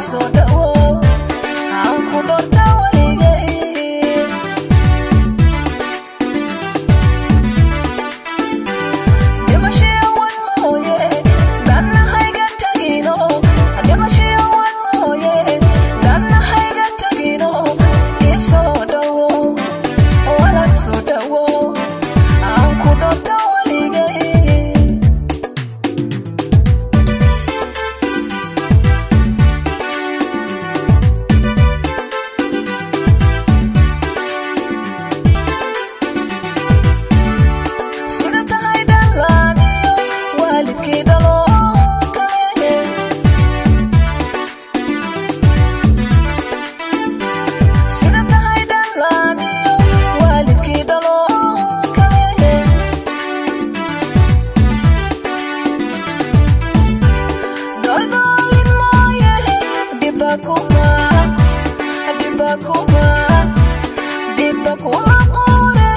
soo dhawow aan ku dhorta weligay dhimashiyo wan mooye dannahayga tagino dhimashiyo wan mooye dannahayga tagino ii soo dhawow walal soo dhawow aan ku dhorta weligay sida tahay dhalaaniyo waalidkii dhalo kale sida tahay dhalaaniyo waalidkii dhalo kale dordolin mooye dhiba kuma dhiba kuma dhiba kuma qure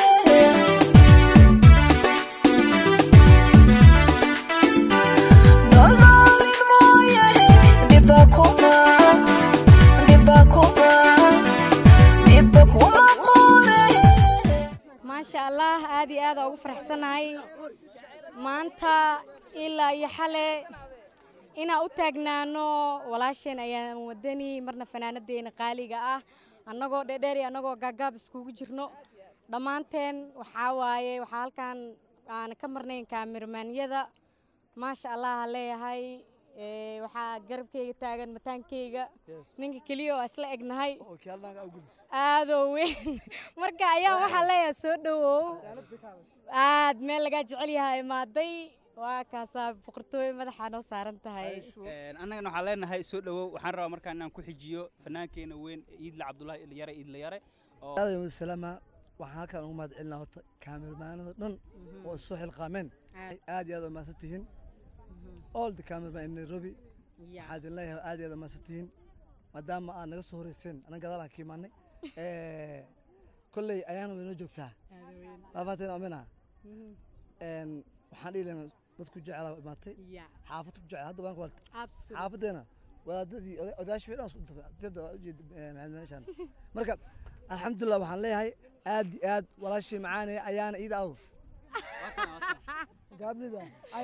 Dololin mooye dhiba kuma dhiba kuma dhiba kuma qure maasha allah aad iyo aada ugu faraxsanahay maanta ilaa iyo xale inaan u taagnaano walaasheen ayaan wadani marna fanaanadeena qaaliga ah annagoo dhedheer iyo annagoo gaagaab iskugu jirno dhammaanteen waxaa waaye waxaa halkan aan ka marnayn kaamirmaanyada maasha allah aan leeyahay ee, waxaa garabkayga taagan mataankayga ninka keliya oo isla egnahay aadoo weyn marka ayaa waxaa leeyahay soo dhowow aad meel lagaa jecel yahay imaaday waa kaasaa boqortooy madaxa noo saaran tahay annagana waxaan leenahay soo dhowow waxaan rabaa markaa inaan ku xijiyo fannaankeena weyn iidle cabdulahi ilyare iidle yare oo aadam salaama waxaan halkaan ugu mahad celinaa horta kaamirmaanada dhan oo soo xilqaameen aad iyo aad u mahadsan tihiin all the cameraman in nairobi waxaa idin leeyahay aad iyo aad u mahadsan tihiin maadaama aad naga soo horeyseen annaga gadaalaan ka imaanay kolley ayaana way noo joogtaa baafaanteen amina waxaan dhihi lahaa dad ku jecela imaatay xaafad ku jecel hadda waan xaafadeena wadaadadii oda- odayaashii way dhan isku daba dadda waa ujeeda maxamed meeshaan marka alxamdulilah waxaan leeyahay aad iyo aad walaashii macaane ayaana iida aw gaabnida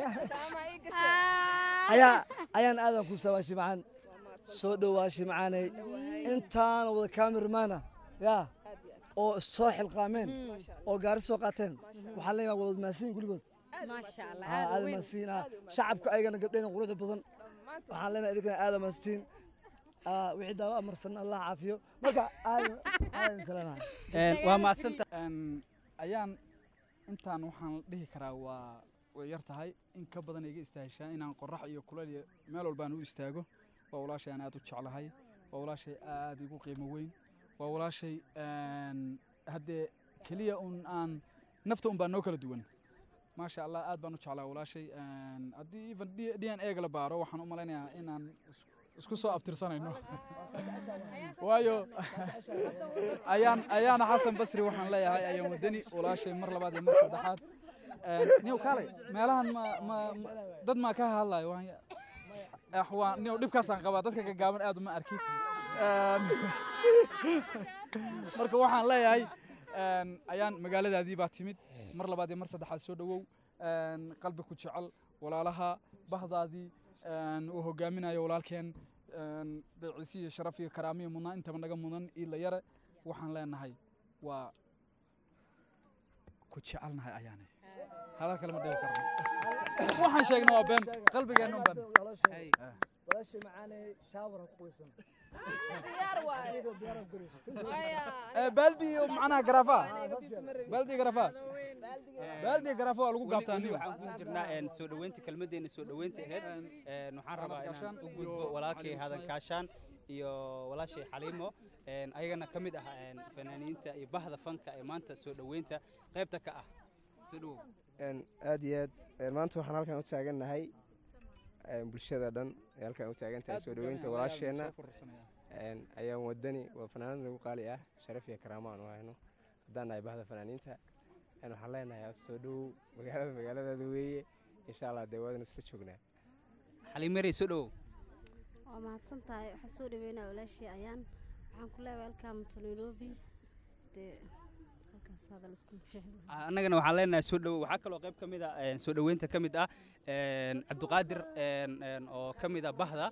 ayaa ayaan aadan ku sawaashii macaan soo dhowaashii macaaney intaana wada kaamirmaana yaa oo soo xilqaameen oo gaari soo qaateen waxaan leeyahay waa wada maasiin kulligood maasha allah aa aada maasiin ah shacabka ayagana gabdhayna quruxda badan waxaan leenahay idinkana aada maasiin wixii daawo amarsan allah caafiyo marka aadan aadan salaama waa mahadsanta ayaan intaan waxaan dhihi karaa waa way yar tahay in ka badan iga istaahishaa inaan qorax iyo kulal iyo meel walbaan u istaago waa walaashay aan aad u jeclahay waa walaashay aad igu qiimo weyn waa walaashay haddee keliya un aan nafta un baa noo kala duwan maasha allah aad baan u jeclaa walaashay haddii even d n a ga la baaro waxaan u malaynayaa inaan is- isku soo abtirsanayno waayo ayaan ayaana xasan basri waxaan leeyahay ayaan wadani walaashay mar labaad iyo mar saddexaad niyow kaalay meelahan ma ma ma- dad maa ka hadlayo waan ah, waa niyow dhibkaasaan qabaa dadka gaggaaban aad uma arki Een, marka waxaan leeyahay een, ayaan magaaladaadii baa timid mar labaad iyo mar saddexaad soo dhowow een, qalbi ku jecel walaalaha bahdaadii een, uu hogaaminayo walaalkeen een, deeciisi iyo sharaf iyo karaamiyo mudnaa intaba naga mudan iila yare waxaan leenahay waa ku jecelnahay ayaane hadal kale ma dhihi karno waxaan sheegnay waa been qalbigeenna un baan walaashii macaane shaawar ha ku qoysan Eh, baaldi iyo macnaha garaafa baaldi garaafa baaldi garaafa waa lagu gaabtaa weli niyo waxaan ku jirnaa een, soo dhoweynta kelmaddeena soo dhoweynta ahayd Een, waxaan rabaa inaan u gudbo walaalkay hadan kaashaan iyo walaashay xaliimo Een, ayagana ka mid ah een, fanaaniinta iyo bahda fanka ee maanta soo dhoweynta qaybta ka ah soo dhowow Een, aad iyo aad een, maanta waxaan halkan u taagannahay een, bulshada dhan ee halkan u taagan tahay soo dhoweynta walaasheenna een, ayaan wadani waa fanaanad lagu qaali ah sharaf iyo karaamo aan u hayno haddaan nahay bahda fanaaniinta een, waxaan leenahay soo dhowow magaalada magaaladaada weeye insha allah dee waadan isla joognaa xaliimo yarey soo dhowow waa mahadsan tahay waxaa soo dhaweynaa walaashii ayaan waxaan ku leeyahay welcome to nairobi dee halkaas hadal isku fiicna annagana waxaan leenahay soo dhowo waxaa kaloo qayb ka mid ah een, soo dhoweynta ka mid ah een, cabdiqaadir een, een, oo ka mid ah bahda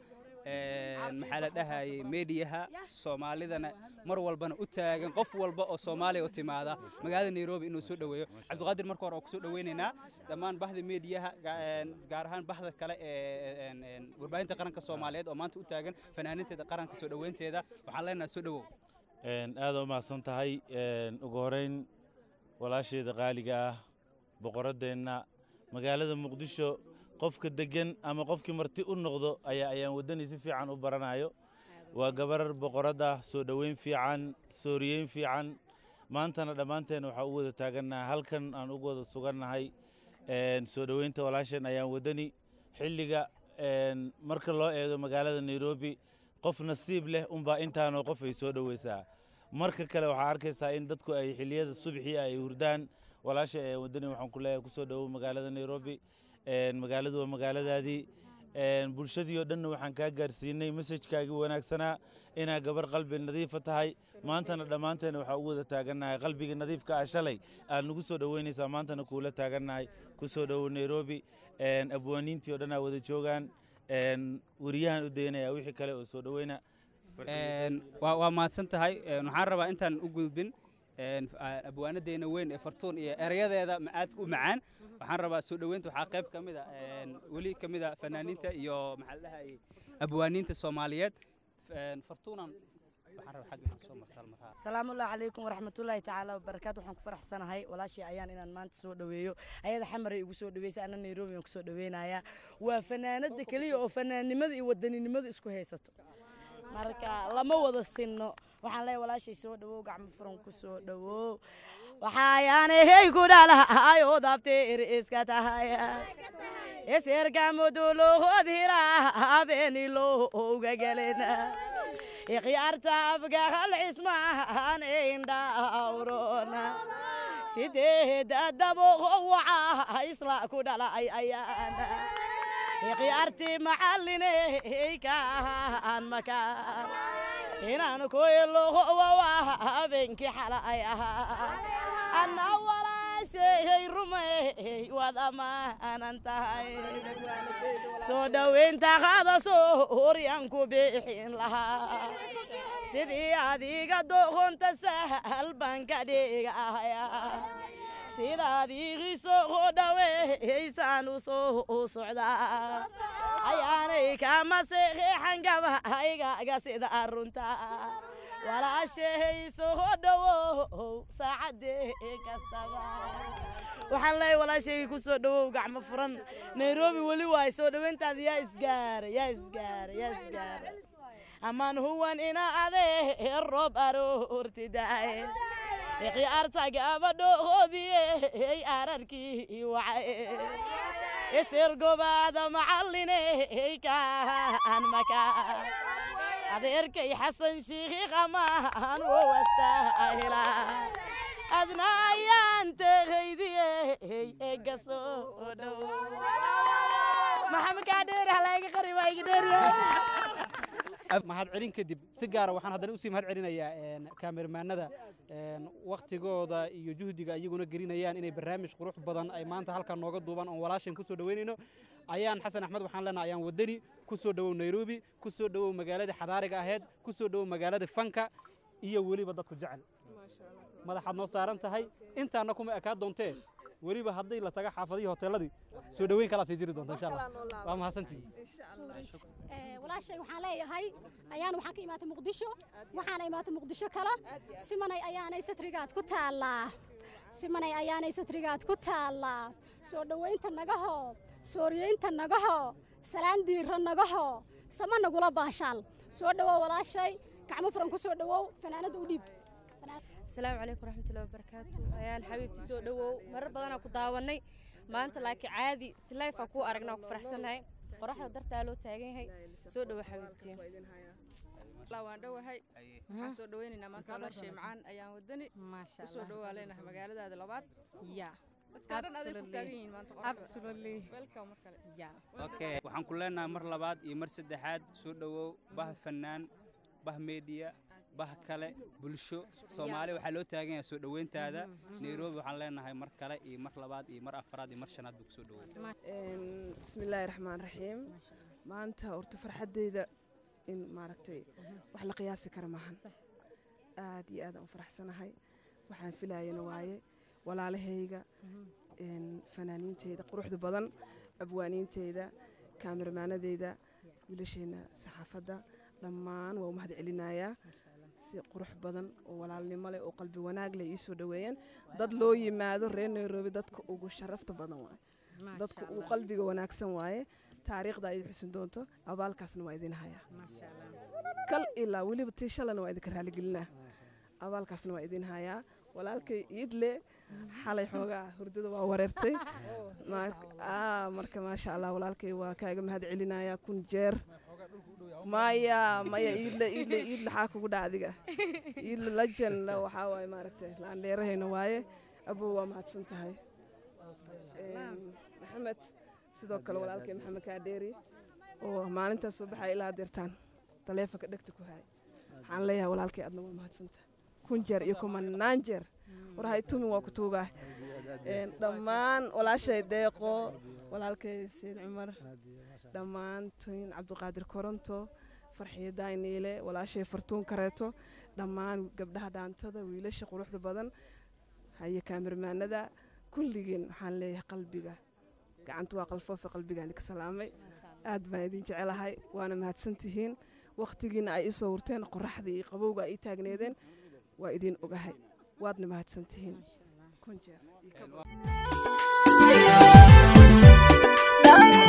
een, maxaa la dhahayay meediyaha soomaalidana mar walbana u taagan qof walba oo soomaaliya u timaada magaalada nairobi inuu soo dhoweeyo cabdiqaadir marka hore oo kusoo dhoweynaynaa dhammaan bahda meediyaha ga- een, gaar ahaan bahda kale ee een, een, warbaahinta qaranka soomaaliyeed oo maanta u taagan fanaaninteeda qaranka soo dhoweynteeda waxaan leenahay soo dhowow aad u mahadsan tahay Een, ugu horeyn walaasheeda qaaliga ah boqoraddeenna magaalada muqdisho qofka deggan ama qofkii marti u noqdo ayaa ayaan waddani si fiican u baranayo waa gabar boqoradda soo dhoweyn fiican sooriyeyn fiican maantana dhammaanteen waxaa u wada taagannahay halkan aan ugu wada sugannahay Een, soo dhoweynta walaasheen ayaan waddani xilliga een, marka loo eego magaalada nairobi qof nasiib leh unbaa intaanoo qof ay soo dhoweysaa marka kale waxaa arkaysaa in dadku ay xilliyada subxii ay hurdaan walaasha ee waddani waxaan ku leeyahay kusoo dhowow magaalada nairobi Een, magaaladu waa magaaladaadii Een, bulshadii oo dhanna waxaan kaa gaarsiinay mesajkaagii wanaagsanaa inaa gabar qalbi nadiifa tahay maantana dhammaanteena waxaa ugu wada taagannahay qalbiga nadiifka ah shalay aad nagu soo dhoweynaysaa maantana kuula taagannahay kusoo dhowow nairobi Een, abwaaniintii oo dhan aa wada joogaan Een, weriyahan u daynaya wixii kale oo soo dhoweyna Een, waa waa mahadsan tahay Een, waxaan rabaa intaan u gudbin een, f- a- abwaanadeena weyn ee fartuun iyo erayadeeda ma- aad u macaan waxaan rabaa soo dhoweynta waxaa qayb ka mid a een, weli ka mid a fanaaniinta iyo maxaa la dhahayay abwaaniinta soomaaliyeed Een, fartuunan waxaan rabaa xag inaan soo martaal marhaa salaamu ullahi calaykum waraxmatullaahi tacaala wabarakaatu waxaan ku faraxsanahay walaashii ayaan inaan maanta soo dhoweeyo ayada xamaray igu soo dhoweysay ana nairobi aan kusoo dhoweynayaa waa fanaanada keliya oo fanaannimada iyo wadaninimada isku haysato marka lama wada sinno waxaan leeyahay walaashay soo dhowow gacmo furan ku soo dhowow waxaayaanahey ku dhalahayo dabteer iska tahaya isirkamudulohodhila habeeni looga gelena ikhyaarta abgahal cismaan indhaawrona sideeda daboqo waca isla ku dhalay ayaana ikhyaartii macalliney kaan makaan inaan koylohowawa habeenkii xalay ahaa anna walaasheey rumey waad ammaanan tahay soo dhoweynta qaada sooryan ku bixin lahaa sidii adiga doqonta sahal baan ka dhigaya sidaad iigi soo dhaweysaan u soo socdaa ayaanay kama seexeexan gabahaygaaga sida runta walaashay soo dhowow saacadee kastaba waxaan leeyahay walaashayga ku soo dhowow gacmo furan nairobi weli waay soo dhoweyntaada yaa isgaara yaa isgaara yaa isgaara amaan huwan ina adee roob aroortidaay ikhyaarta gabadhoodiyey ararkii wacay isirgobaada macalliney kaan makaan adeerkay xasan shiikhi qamaan wow astaahila adna ayaan tegaydiyey eega soo dhow maxamed kaa dheeri halayga qari waa iga dheeriya mahad celin kadib si gaara waxaan haddana usii mahad celinayaa kaamermaanada waktigooda iyo juhdiga iyaguna gelinayaan inay barnaamij qurux badan ay maanta halkan nooga duubaan oon walaashan ku soo dhoweynayno ayaan xasan axmed waxaan leenahay ayaan wadani ku soo dhowow nairobi ku soo dhowow magaalada xadaariga aheyd ku soo dhowow magaalada fanka iyo weliba dadku jecel madaxaad noo saaran tahay intaana kuma ekaa doontee weliba haddii la taga xaafadihii hoteeladii soo dhoweyn kalaa sii jiri doonta insha allah waa mahadsantihi walaashay waxaan leeyahay ayaan waxaan ka imaatay muqdisho waxaana imaatay muqdisho kale simanay ayaanay satrigaad ku taallaa simanay ayaanay satrigaad ku taallaa soo dhoweynta nagaho sooriyeynta nagaho salaan diirra nagaho sama nagula baashaal soo dhowow walaashay gacmo furan ku soo dhowow fanaanada u dhiib asalaamu calaykum waraxmatullahi wabarakaatu ayaan xabiibti soo dhowow marar badanaa ku daawannay maanta laakiin caadi si layfaa kuu aragnaa ku faraxsannahay qoraxda dartaa loo taagan yahay soo dhowo xabiibti waan dhowahay waxaan soo dhoweynaynaa maanta walaashay macaan ayaan wadani kusoo dhowaa leenahay magaaladaada labaad ya dadkaa dhan aday ku taagan yihiin maanta Absolutely. welcome mar kale okay waxaan ku leenahay mar labaad iyo mar saddexaad soo dhowow bah fanaan bah media bah kale bulsho soomaali waxaa loo taagan yahay soo dhoweyntaada nairobi waxaan leenahay mar kale iyo mar labaad iyo mar afraad iyo mar shanaad buu kusoo dhoweey bismillaahi raxmaan raxiim maanta horta farxaddeyda in maaragtay wax la qiyaasi kara maahan aad iyo aad aan u faraxsanahay waxaan filayana waaye walaalahayga een, fanaaniinteyda quruxda badan abwaaniinteyda kaamirmaanadeyda wiilasheenna saxaafadda dhammaan waa u mahad celinayaa si qurux badan oo walaalnimo leh oo qalbi wanaag leh ii soo dhoweeyeen dad loo yimaado reer nairobi dadka ugu sharafta badan waaye dadka ugu qalbiga wanaagsan waaye taariikhda ay xusin doonto abaalkaasna waa idin hayaa kal ilaa weliba tii shalana waa idinka raaligelinaa abaalkaasna waa idin hayaa walaalkay iidle xalay xoogaa hurdada waa wareertay Mar- aa, marka maasha allah walaalkay waa kaaga mahad celinayaa kun jeer maya maya iidle iidle iidle xaa kugu dhaca adiga iidle lajan waxaa waaye maaragtay laandheerahayna waaye abow waa mahadsan tahay Een, maxamed sidoo kale walaalkay maxamed kaadheeri oo maalintaas soo baxaya ilaa deertaan taleefonka dhegta ku hay waxaan leeyahay walaalkay adna waa mahadsantahay kun jeer iyo kumanaan jeer war hay tumin waa ku tuugaa Een, dhammaan walaashay deeqo walaalkay sayid cumar dhammaan tuyin cabdiqaadir koronto farxiyo daayniile walaashay fartuun kareeto dhammaan gabdhaha dhaantada wiilasha quruxda badan haye kaamirmaanada kulligeen waxaan leeyahay qalbiga gacanta waa qalfoofa qalbigaan ka salaamay aad baan idin jecelahay waana mahadsantihiin wakhtigiina ay isoo hurteen qoraxdii iyo qabowga ay ii taagneedeen waa idin ogahay waadna mahadsantihiin kun jeer iyo ka badan.